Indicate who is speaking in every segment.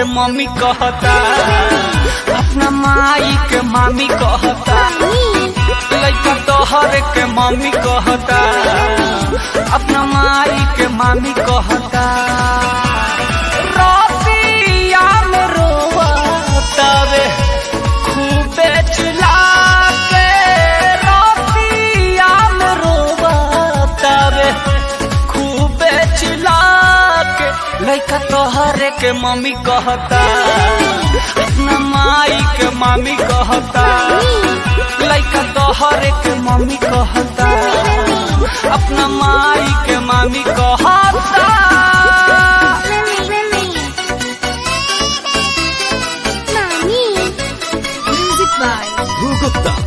Speaker 1: के मम्मी कहता अपना माई के मामी कहता लइका तोहर के मम्मी कहता अपना माई के मामी कहता रतिया में रोवतावे खूबे चिल्ला के रतिया में रोवतावे खूबे चिल्ला के लइका तोहरे के मम्मी कहता अपना माई के मामी कहता लइका तोहरे के मम्मी कहता अपना माई के मामी कहता
Speaker 2: Music by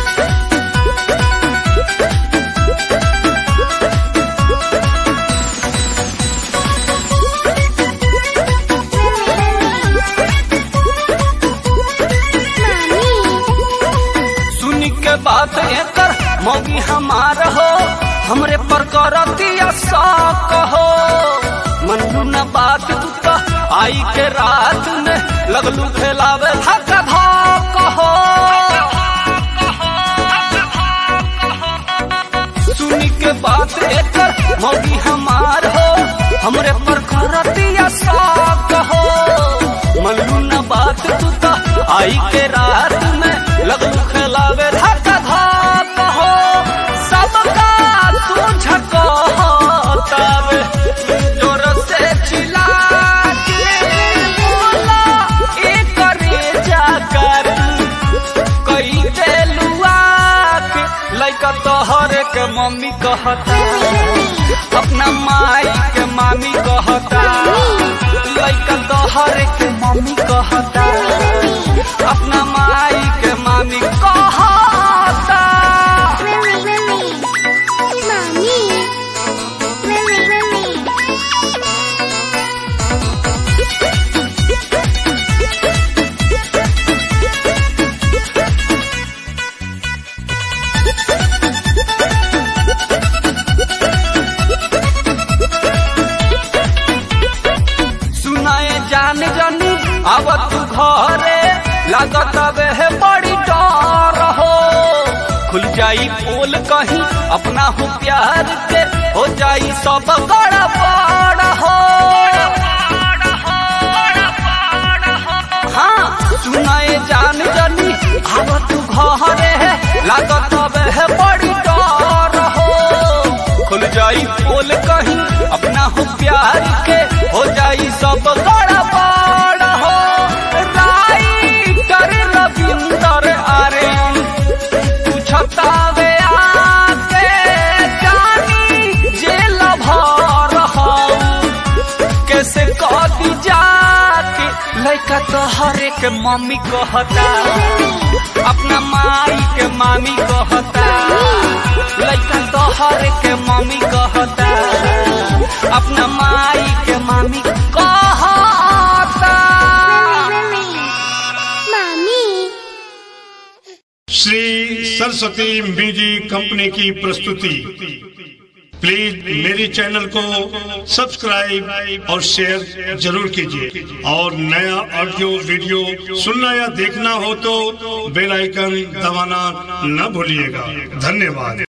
Speaker 1: सुनी के बात एकर मौगी हमार हो हमरे पर करतिया शौक हो मनू न बात तू तो आई के रात में लगलू खेलावे धक्का धक हो सुनी के बात एकर मौगी हमार हो हमरे पर करतिया शौक हो मनू न बात तू तो आई के रात में लगलू खेलावे धक्का धक हो सबका तुझ कहतावे जोर से चिल्ला के बोला एक जा कर कई देलुआ के लइका तोहरे के मम्मी कहता अपना माई के मामी कहता लइका तोहरे के मम्मी कहता अपना माई के मामी कहता सुनाए जान जानी अब तू घरे लागत बे बड़ी डर हो खुल जाई पोल कहीं अपना हो प्यार के हो जाई सब गड़बड़ हो हाँ सुनाए जान जानी अब तू घरे लागत बे बड़ी डर हो खुल जाई पोल कहीं अपना हो प्यार के हो जाई सब गड़बड़ हो राइटर रविंदर आर्यन पूछतावे आके जानी जेल भर हऊ कैसे कदी जाके लइका तोहरे के मम्मी कहता अपना माई के मामी कहता लइका तोहरे के मम्मी कहता अपना माई के मामी कहता
Speaker 3: श्री सरस्वती म्यूजिक कंपनी की प्रस्तुति प्लीज मेरे चैनल को सब्सक्राइब और शेयर जरूर कीजिए और नया ऑडियो वीडियो सुनना या देखना हो तो बेल आइकन दबाना न भूलिएगा धन्यवाद